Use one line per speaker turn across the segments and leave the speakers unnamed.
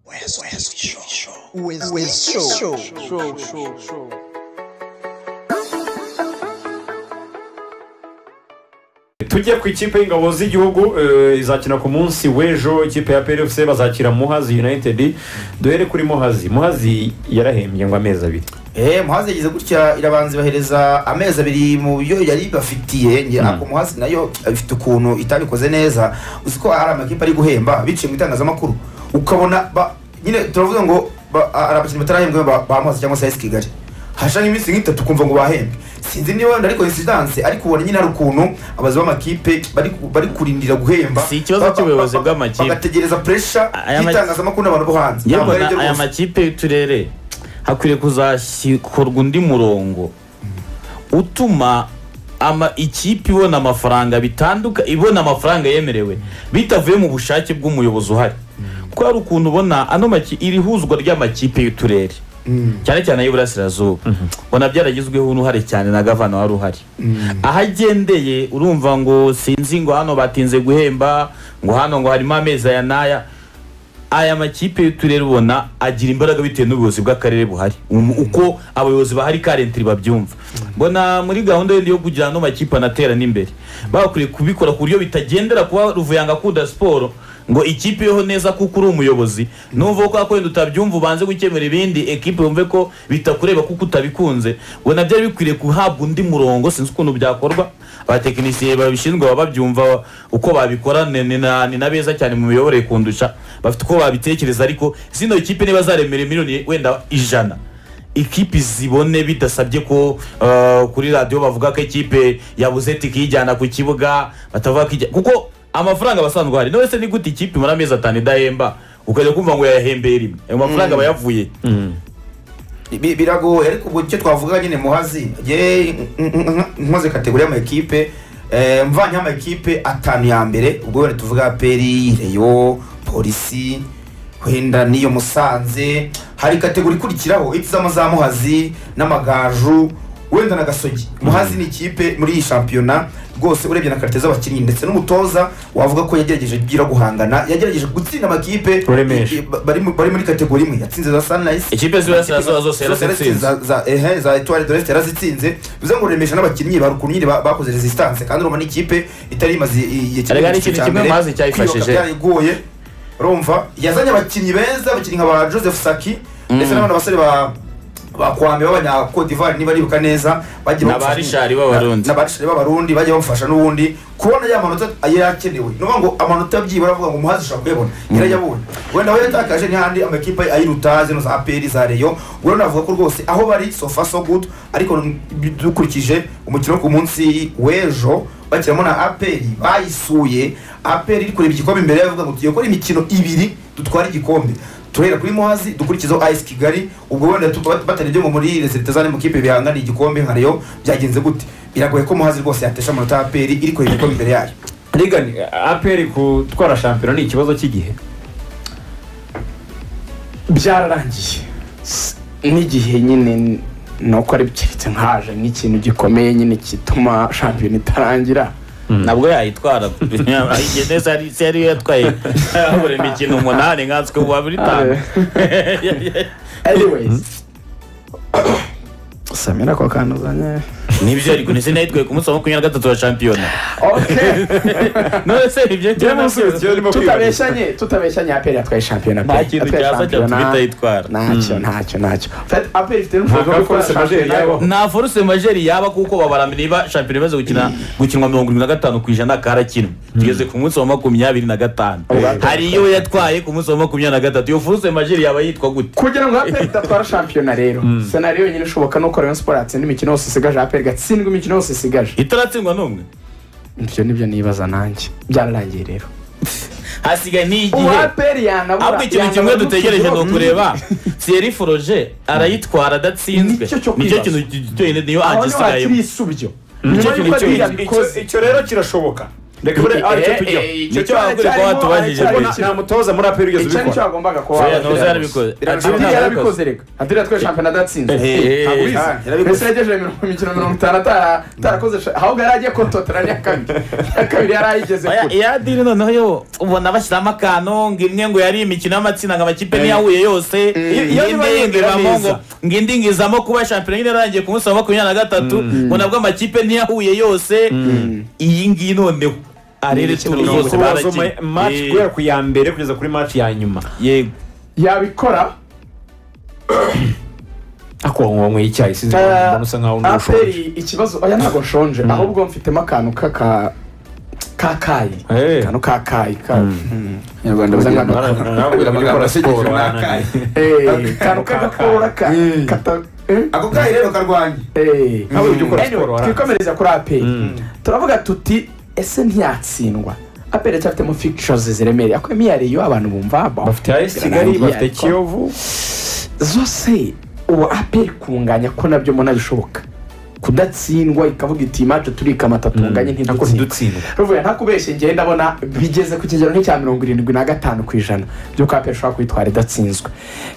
West, West Show. West, West Show. Show, show, show.
tujye ku ikipe y'ingabo z'igihugu eh, izakina ku munsi w'ejo ikipe ya plfc bazakira muhazi united duhere kuri muhazi muhazi yarahembye ngo amezi abiri
Eh, muhazi yagize gutya irabanza ibahereza amezi abiri mu byo yari ibafitiye ngira ako muhazi nayo ifite ukuntu itabikoze neza uzi ko hari amakipe ari guhemba biciye mu itangazamakuru ukabona ba- nyine turavuga ngo ba- hari abakinnyi batarahembwe ba ba muhazi cyangwa se AS kigali hashaho iminsi nk'itatu ukumva ngo bahembwe sinzi niba wenda ari coincidence ariko ubona nyine hari ukuntu abazi b'amakipe bari bari kurindira guhemba
Si ikibazo
Ba- ba-
cy'ubuyobozi
ba- ba-
bw'amakipe.
bagategereza pressure
Aya ma-
y'itangazamakuru n'abantu bo hanze Ntabwo
yewe
ari ibyo
na- aya
rwose.
makipe y'uturere hakwiriye kuzashyirwa undi murongo utuma ama ikipe ibona amafaranga bitanduka ibona amafaranga yemerewe bitavuye mu bushake bw'umuyobozi uhari kuko hari ukuntu ubona ano maki iri huzwa ry'amakipe y'uturere cyane cyane ay'iburasirazuba ubona byaragizweho n'uhari cyane na gavana wari uhari aho agendeye urumva ngo sinzi ngo hano batinze guhemba ngo hano ngo harimo amezi aya n'aya aya makipe y'uturere ubona agira imbaraga bitewe n'ubuyobozi bw'akarere buhari Um- uko abayobozi bahari karentiri babyumva mbona muri gahunda yindi yo kugira ano makipe anatera n'imbere bakwiriye kubikora ku buryo bitagendera kuba ruvuyanga akunda siporo ngo ikipe yeho neza kuko uri umuyobozi numva ko wenda utabyumva ubanze gukemura ibindi ekipe yumve ko bitakureba kuko utabikunze ubona byari bikwiriye guhabwa undi murongo sinzi ukuntu byakorwa abatekinisiye babishinzwe baba babyumva uko babikora ni- ni na- ni na beza cyane mu miyoborere kundusha bafite uko babitekereza ariko zino kipe niba zaremera miliyoni wenda ijana ikipe zibone bidasabye ko uh, kuri radiyo bavuga ko ikipe yabuze tike iyijyana ku kibuga batavuga ko ijya- kuko amafaranga aba asanzwe ahari none se ni gute ikipe imara amezi atanu idahemba ukajya kumva ngo yayahembeye rimwe ayo mafaranga aba yavuye
Bi- biragoye ariko ubwo icyo twavuga nyine muhazi ye nkoze kategori y'amakipe eh, mvanye amakipe atanu ya mbere ubwo wenda tuvuga aperi reyo polisi wenda n'iyo musanze hari kategori ikurikiraho ipizamo za muhazi n'amagaju wenda na gasogi muhazi ni ikipe muri iyi shampiyona rwose urebye na karite z'abakinnyi ndetse n'umutoza wavuga ko yagerageje byira guhangana yagerageje gutsinda amakipe
Uremeje.
i- i- ba- bari mu- bari muri kategori imwe yatsinze za sunrise
ikipe z'iburasirazuba zose yarazitsinze
za- za- ehe, za etuwari doreste yarazitsinze bivuze ngo remesha n'abakinnyi ba rukunyi ba- bakoze resistance kandi urumva n'ikipe itari imaze igihe
Erega ni ikintu kimwe Mazi cyayifashije.
kwiyubaka byarayigoye urumva yazanye abakinnyi beza abakinnyi nka ba joseph saki ndetse n'abandi basore ba bakwame b'abanya d'ivoire niba nibuka neza bagiye
Na ba
bamufasha-
Richard b'Abarundi.
na- na ba Richard b'abarundi bagiye bamufasha n'ubundi kubona ya manota yari akenewe ni ukuvuga ngo amanota byibura avuga ngo umuhazi ushobora kuyabona yarayabonye wenda we yatakaje n'ahandi amakipe ayiruta zino za aperi za reyo ubwo navuga ko rwose aho bari so far so good ariko n- dukurikije umukino wo ku munsi w'ejo bakiramo na aperi bayisuye aperi iri kureba igikombe imbere yavuga ngo tugiye gukora imikino ibiri dutwara igikombe turahera kuri muhazi dukurikizaho ayisi kigali ubwo wenda tu- bat- batarebye ngo muri resite zane mukipe bihangana igikombe nka reyo byagenze gute biragoye ko muhazi rwose yatesha amanota ya aperi iri kureba igikombe imbere yayo
rigani apr gutwara shampiyona ni ikibazo cy'igihe
byararangiye S- n'igihe nyine n- ni uko ari keretse nkaje nk'ikintu gikomeye nyine gituma shampiyona itarangira
nabwo yayitwara igihe neza yari- se yari yatwaye habura imikino umunani nkanswe ubu babiri itanu
anyways samira ko kantu uzanye
nibyo ariko ntese nayitwaye ku munsi wa makumyabiri na gatatu wa shampiyona
okay
none se ibyo
Njye n'umusubizo iyo urimo kwibariza
tutabeshyanye tutabeshyanye aperi yatwaye shampiyona pe.
Nta kintu
Yatwaye
cyaza cyatuma
shampiyona.
itayitwara.
ntacyo ntacyo ntacyo Fat- aperi ifite
Ntabwo
n'ubushobozi bwo
ari
gukora
force majeure
shampiyona
yabaho.
nta foruse majeri yaba kuko babara niba shampiyona imaze gukina gukinwa mirongo irindwi na gatanu ku ijana karakinwe tugeze ku munsi wa makumyabiri na gatanu hari iyo yatwaye ku munsi wa makumyabiri na gatatu iyo foruse majeri yaba yitwa gute
kugira ngo aperi idatwara shampiyona rero senariyo yonyine ishoboka ni uko rayon siporo yatsinda imikino yose isigaje aperi igatsindwa imikino yose isigaje
itaratsindwa n'umwe
ibyo nibyo nibaza nanjye byararangiye rero
hasigaye n'igihe
uwaperi yanabura
ahubwo ikintu
yanabura
kimwe
uduti
dutegereje ni
tubiri.
ukureba siyeri foroje arayitwara adatsinzwe
Nicyo cyo
nicyo
kwibaza.
kintu cyonyine niyo
aho niho hakiri
agisigayemo
isubyo
Nicyo
nyuma y'uko
kintu
aperi
cyonyine.
yabikoze
icyo rero kirashoboka reka bure aricyo tujya
nicyo bakwiye kuba watubajije
Icyo ari
mbese
cyo.
nta mutoza muri aperi ugeze
icyo nicyo
ubikora
wagombaga kuba
Faya ntuzi yarabikoze
adiri yarabikoze reka adiri yatwaye shampiyona adatsinze
Eh,
ntabwo ubizi.
Ah,
mbese
yarabikoze
yagejeje mirongo- imikino mirongo itanu atara- atarakoze sha- ahubwo yari agiye kontotera n'iya kabiri iya kabiri yari ayigeze
Oya,
kure
iya dini noneho yo ubona bashyiramo akantu ngo imwe ngo yari imikino y'amatsinda ngo amakipe niyo ahuye yose
Iyo
indi
niba
yinjiramo ngo
yumvira neza.
ngo indi ngizamo kuba shampiyona nyine yarangiye ku munsi wa makumyabiri na gatatu ngo nabwo amakipe niyo ahuye yose iyi ngiyi noneho arere turu
Mirongo
zose
itatu
baragiye
wazomaye match guhera ku ya mbere kugeza kuri match ya nyuma
yego
yabikora
ako wanyweye icyayi sinzi
Eh,
mbona usa nkaho ntushobora
aperi ikibazo oya ntabwo nshonje ahubwo mfitemo akantu k'aka kakayi
Eh.
akantu kakayi ka- Mm. Abanyarwanda bavuga ngo Eh, akantu k'agakora ka- kata- eh,
ako kayi rero karwanya
eh.
nawe ujya ukora siporo
Anyway,
warangiza
twikomereza kuri aperi
Mm.
turavuga tuti ese ntiyatsindwa aperi aracyafitemo fictures ziremereye akuyemo iya reyo abantu bumva ba-
bafite ayesi kigali bafite kiyovu
zose ubu aperi kunganya ko nabyo mbona bishoboka kudatsindwa ikavuga iti imacu turikamata tunganye
ariko
ntidutsindwe
ntidutsindwa
ruvuye nta kubeshya ngewe ndabona bigeze ku kigero nk'icya mirongo irindwi na gatanu ku ijana by'uko aperi ishobora kwitwara idatsinzwe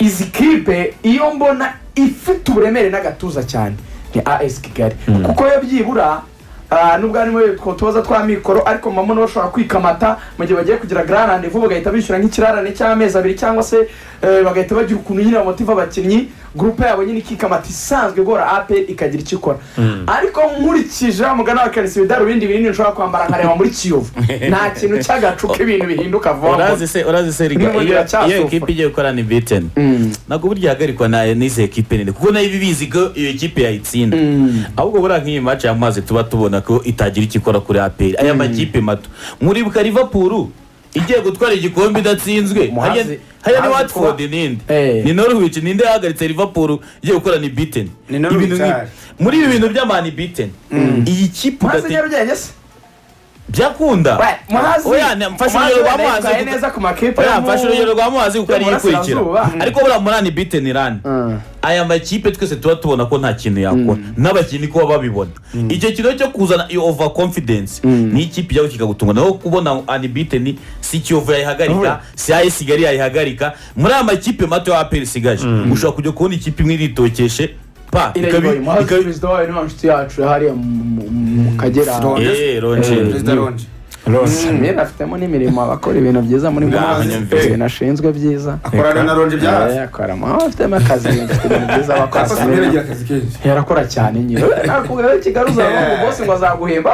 izi kipe iyo mbona ifite uburemere n'agatuza cyane ni as kigali kuko yo byibura ah, nubwo harimo utwo tubazo twa mikoro ariko mama nibo bashobora kwikamata mu gihe bagiye kugira grand rendez-vous bagahita bishyura nk'ikirarane cy'amezi abiri cyangwa se eh, bagahita bagira ukuntu nyine bamotiva abakinnyi gurupe yabo nyine ikikamata isanzwe igora aperi ikagira icyo ikora ariko nkurikije wa mugani wa karisi ibidarubindi binini nshobora kwambara nkareba muri kiyovu nta kintu cy'agacuka ibintu bihinduka vuba
urazi se urazi se riga
N'ubundi
iyo iyo
biracyasufura.
ekipa igiye gukorana ibiteni ntabwo burya ihagarikwa na n'izi ekipe nini kuko nayo iba ibizi ko iyo ekipe yayitsinda ahubwo buriya nk'iyi mace y'amazi tuba tubona ko itagira icyo ikora kuri aperi aya makipe mato muribuka livapuru igiye gutwara igikombe idatsinzinzwe
Muhazi-
hariya hariya ni
Muhazi
watford
kuba-
ninde
Eh.
ni norwich ninde yahagaritse livapuru igiye gukorana ibiteni
Ni Norwich,
Ibintu nk'ibi.
ah.
muri ibi bintu by'amani biteni iyi kipe
muhazi
udati-
nyarugenge se
byakunda
Wait, muhazi
Oya, ne- mfashe
Muhazi
urugero rwa
wenda
muhazi
yitwaye
kuko-
neza ku makipe yo
oya
mu-
mfashe urugero rwa muhazi kuko ariyo ikurikira
Y'uburasirazuba.
ariko buriya murani biteni rani aya makipe twese tuba tubona ko nta kintu yakora n'abakinnyi kuba babibona icyo kintu cyo kuzana iyo over confidence ni ikipe ijyaho kikagutunga naho kubona anibiteni si kiyovu yayihagarika si AS Kigali yayihagarika muri aya makipe mato ya APR isigaje ushobora kujya kubona ikipe imwe iritokeshe pa ikabi-
irayiboye muhazi
ikabi-
perezida wayo niba inshuti yacu hariya mu- mu- mu kagera
Eh, Ronje.
Eh,
perezida ronje
rose
mbere afitemo n'imirimo abakora ibintu byiza muri muhazi
abanyamviri.
ibintu ashinzwe byiza
akorana na ronje bya hafi
Eh, akora muhazi afitemo akazi afite ibintu byiza
Kasa
abakora
Samuel agira akazi kenshi
yarakora cyane nyine nakubwira kigali uzabona ngo bose ngo azaguhemba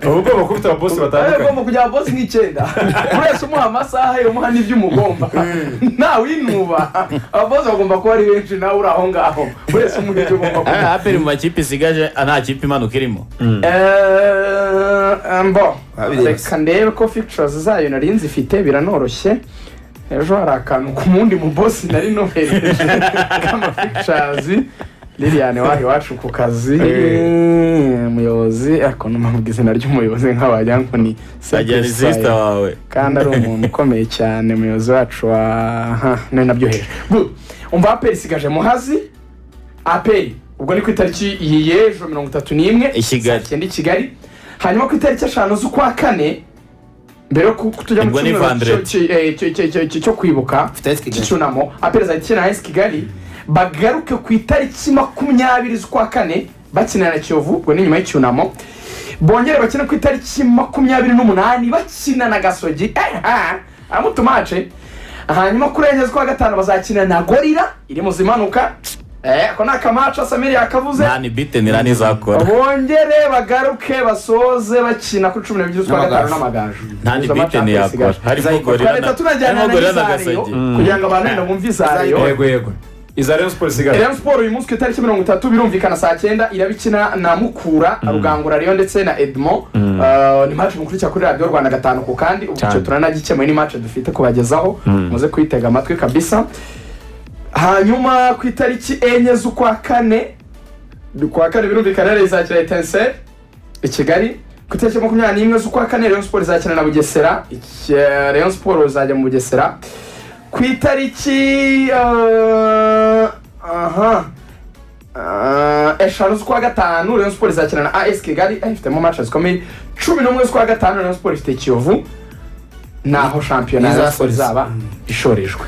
ubu bwoko bufite ababosi batandukanye
agomba kujya abosi nk'icyenda buri wese umuha amasaha yo umuha n'ibyo umugomba ntawinuba ababosi bagomba kuba ari benshi nawe uri aho ngaho buri wese umuha ibyo ugomba
Ah,
kumuha
APR mu makipe isigaje ah, nta kipe imanuka irimo
Eh, mbo
Babireba.
reka ndebe ko fictures zayo nari nzi ifite biranoroshye ejo hari akantu ku wundi mu bosi nari nohereje kama fictures liliane waho iwacu ku kazi Eh, umuyobozi ariko numva izina ry'umuyobozi nk'abajya ngo ni
ajyana isisita wawe
kandi ari umuntu ukomeye cyane umuyobozi wacu wa ha ni nabyo hejuru Good. umva aperi isigaje muhazi aperi ubwo ni ku itariki iyi y'ejo mirongo itatu n'imwe
I Kigali.
saa cyenda i kigali hanyuma ku itariki eshanu z'ukwa kane mbere yo ku- ku- tujya mu
Ubwo ni
cyumweru cyo-
Vendredi.
cyo- eh, cyo- cyo- cyo- cyo- cyo kwibuka
Itariki Kigali.
cy'icyunamo aperi azajya ikina na esi kigali bagaruke ku itariki makumyabiri z'ukwa kane bakinira na kiyovu ubwo ni nyuma y'icyunamo bongere bakine ku itariki makumyabiri n'umunani bakina na gasogi amutumace hanyuma kuri enye z'ukwa gatanu bazakina na gorira iri mu zimanuka Eh, ako ni akamaca samiri yakavuze
nta nibiteni rani izakora
bongere bagaruke basoze bakina kuri cumi n'ebyiri z'ukwa gatanu n'amagaju
nta
Izo match
nibiteni
aperi
yakora
isigaje.
harimo gorira
twareta
na-
tunajyana
harimo
na
gorira na
n'izareyo
gasagi
kugira ngo abantu wenda bumve izareyo
yego yego iza rayon sports isigara
Rayon Sport uyu munsi ku itariki mirongo itatu birumvikana saa cyenda irabikina na Mukura Rugangura Rayon ndetse na Edmond Uh, ni match mukurikira kuri radiyo Rwanda gatanu ku kandi ubu icyo
Cyane.
turanagikemuye ni match dufite kubagezaho muze kuyitega amatwi kabisa hanyuma ku itariki enye z'ukwa kane kwa kane birumvikana rero izakira etenseri i kigali ku itariki makumyabiri n'imwe z'ukwa kane Rayon Sport izakina na Bugesera Iki- eh, Rayon Sport uzajya mu Bugesera ku itariki eh, aha eh, eshanu z'ukwa gatanu rayon siporo izakina na as kigali eh, ifitemo match zikomeye cumi n'umwe z'ukwa gatanu rayon siporo ifite kiyovu naho shampiyona ya rayon siporo izaba ishorejwe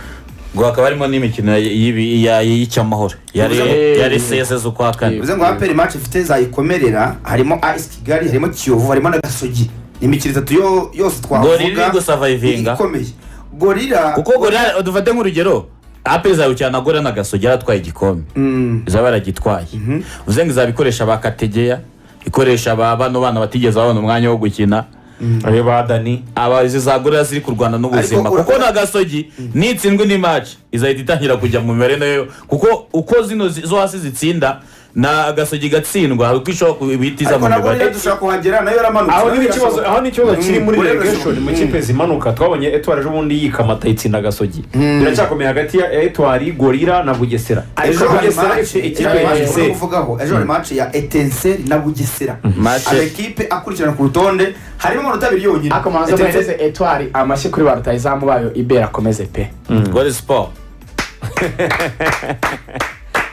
ngo hakaba harimo n'imikino y'ibi- ya- y'icyamahoro ya re- ya resese z'ukwa kane
bivuze ngo aperi match ifite zayikomerera harimo as kigali harimo kiyovu harimo na gasogi ni imikino itatu yo- yose twavuga
Gorilla iri gusavayivinga.
ikomeye gorira
kuko gorira dufate nk'urugero ape zayukirana gorira na gasogi yaratwaye igikombe
Mm.
izaba yaragitwaye bivuze ngo izaba ikoresha ba kategeya ikoresha ba bano bana batigeze babona umwanya wo gukina
ariyo ba dani
aba izi za gorira ziri kurwana n'ubuzima
Ariko ura-
kuko na gasogi nitsindwa indi match izahita itangira kujya mu mibare nayo kuko uko zino zi- zo hasi zitsinda na gasogi igatsindwa hari uko ishobora kubitiza
ariko
mu
na
mibare
gorira dushobora kuhagera nayo yaramanutse
aho
nayo
ni ikibazo
irashoboka.
aho ni ikibazo kiri
Mm,
muri
gorira
relegation mu
irashoboka.
kipe zimanuka twabonye etwari ejo bundi yikamata itsinda gasogi biracyakomeye hagati ya etwari gorira na bugesera
ejo
ariko
hari
bugesera
match
ifite
ejo
ikipe
hari match
yise
uri kuvugaho ejo hari match ya etenseri na bugesera
Match-
amakipe akurikirana ku rutonde harimo amanota abiri yonyine
ariko mubanza
Etenseri-
muhereze etwari amashyi kuri ba rutayizamu bayo ibera akomeze pe
gore siporo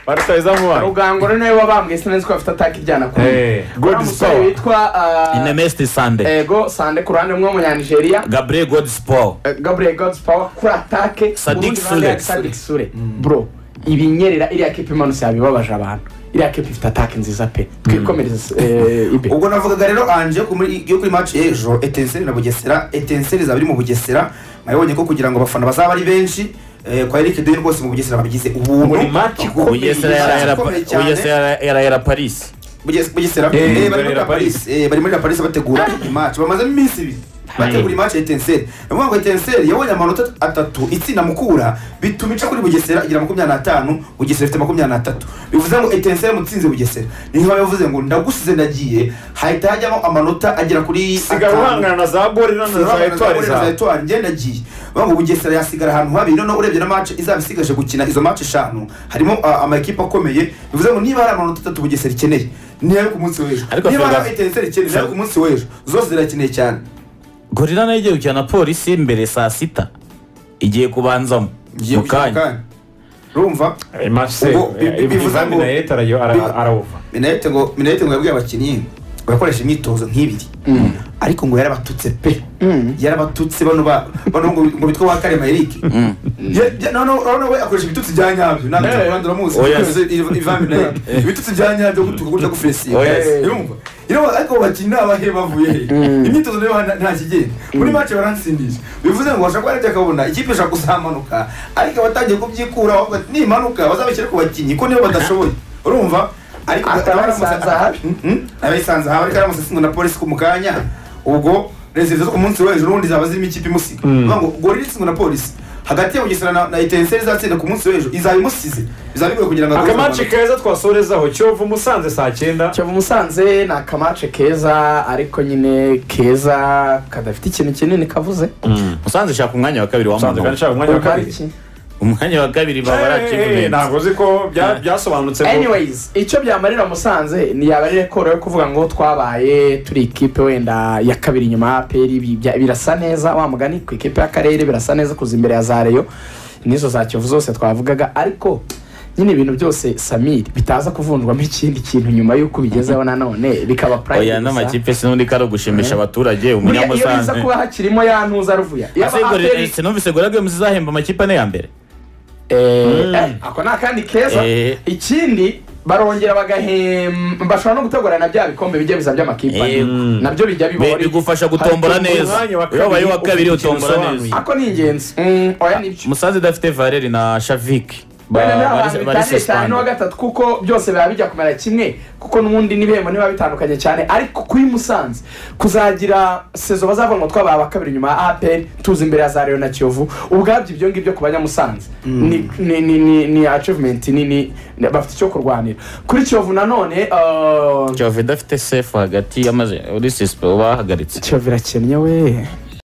barutayizamu banyu
rugangoro niwe wabambwe sinzi ko bafite ataka iryana kuri
Eh, God
Wa
is
musore
power.
witwa ah,
inemesiti sande
ego sande ku ruhande rumwe w'umunyanigeriya
gabriel godi siporo
Eh, gabriel god's power kuri atake
Sadik
urundi ruhande
Sule.
ya sadik sure bro ibinyerera iriya kipe imanutse yabibabaje abantu iriya kipe ifite atake nziza pe twikomereze eh, ibe
ubwo navugaga rero anje ku muri- yo kuri match y'ejo etenseri na bugesera etenseri izaba iri mu bugesera mwabonye ko kugira ngo abafana bazaba ari benshi eh, kwa eric deni rwose mu bugesera babigize ubuntu
Buri match
Ikomeye,
bugesera
match
yarayera
ikomeye cyane.
yarayera parisi
Buges- bugesera
Eh,
eh, bari
barera
muri La
Paris.
Paris, eh, bari muri la paris bategura imatch bamazemo iminsi ibiri bategura imatch ya etenseri navuga ngo etenseri yabonye amanota atatu itsinda mukura bituma ica kuri bugesera igira makumyabiri n'atanu bugesera ifite makumyabiri n'atatu bivuze ngo etenseri mutsinze bugesera niho yavuze ngo ndagusize ndagiye hahita hajyamo amanota agera kuri
sigara
atanu.
uhangana na za gorira na za etwari zawe
etwari ngenda agiye bavuga bugesera yasigara ahantu habi noneho urebye na match izaba isigaje gukina izo match eshanu harimo ah, amakipe akomeye bivuze ngo niba hari amanota atatu bugesera ikeneye ni ayo ku munsi w'ejo
Ariko
niba
Ferwafa-
hari etenseri ikeneye ni ayo ku munsi w'ejo zose zirakeneye cyane
gorira nayo igiye gukina na polisi mbere saa sita igiye kubanzamo
Ngiye
mu
gukina
kanya
akanya. urumva
mase
Ubwo bi- bi- bivuze ngo-
minayeti arayo
bi-
ara- arawuva
minayete ngo minayete ngo yabwiye abakinnyi ngo yakoresha imyitozo nk'ibiri ariko ngo yarabatutse pe yarabatutse bano ba bano ngo ngo bitwa wa karema eric Ya- ya- no no no no we akoresha ibitutsi bya nyabyo ntabwo
Eh.
abandi bamuzi
Oya.
ivami na ibitutsi bya nyabyo gutuka kurya gufuresiyo
Oya.
irumva irumva ariko abakinnyi ni abahe bavuye he imyitozo niyo nta- nta kigenda muri make baransindisha bivuze ngo bashobora kuba aribyo akabona ikipe ishobora kuzamanuka ariko abatangiye kubyikura bavuga ati nimanuka bazabashyire ku bakinnyi ko niyo badashoboye urumva ariko
Akaba
aramutse-
yisanze ahabi.
Mhm. aba yisanze ahabi ariko aramutse atsindwa na polisi ku mukanya ubwo reserve zo ku munsi wo hejuru ubundi zaba zirimo ikipe imusiga Bavuga ngo gorira itsindwa na polisi hagati ya bugesera na, na etenseri izatsinda ku munsi wo hejuru izaba imusize bizaba bigoye kugira ngo
akamaci keza twasorezaho kiyovu musanze saa cyenda
kiyovu musanze ni akamace keza ariko nyine keza kadafite ikintu kinini kavuze
musanze ishaka umwanya wa kabiri
musanze kandi
w'amano
nshaka umwanya wa kabiri
Ubwo ari iki?
umwanya wa kabiri baba
Eh,
baracivensi
ntabwo uzi ko bya- byasobanutse ngo-
anyways icyo byamarira musanze ntiyaba ari rekoro yo kuvuga ngo twabaye turi ikipe wenda ya kabiri nyuma ya aperi ibi bya- birasa neza wa mugani ku ikipe y'akarere birasa neza kuza imbere ya za reyo n'izo za kiyovu zose twavugaga ariko nyine ibintu byose samiri bitaza kuvunjwamo ikindi kintu nyuma y'uko bigezeho nanone bikaba
oya
pride gusa.
n'amakipe sinundi ko ari ugushimisha abaturage
Buriya iyo biza
umunyamusanze
kuba hakirimo ya ntuza ruvuya Yaba
Ese Gorilla-
APR
eh, sinumvise gorira games izahemba amakipe ane ya mbere
Eh, eh, ako ni akandi keza
Eh.
ikindi barongera bagahemba bashobora no gutegura na bya bikombe bijya biza by'amakipe
Yego.
nabyo bijya
Be-
bibora
bigufasha gutombora
Hari
neza
umwanya wa kabiri
iyo wabaye uwa kabiri
ufite ikintu
utombora
usobanuye.
neza
ako ni ingenzi Mm, oya nibyo
musanze idafite valeri na shaviki Ba-
wenda nta
bari-
bantu
bari
bitandukanye cyane n'uwa
suspended.
gatatu kuko byose biba bijya kumera kimwe kuko n'ubundi n'ibihembo ntibiba bitandukanye cyane ariko kuri musanze kuzagira sezo bazavuga ngo twabaye abakabiri nyuma ya apr tuzi imbere ya za reyo na kiyovu ubwabyo ibyo ngibyo ku banyamusanze ni ni ni ni ni achievement ni ni ni- bafite icyo kurwanira kuri kiyovu nanone eh,
kiyovu idafite sefu hagati yamaze uri sisipe bahagaritse
kiyovu irakennye we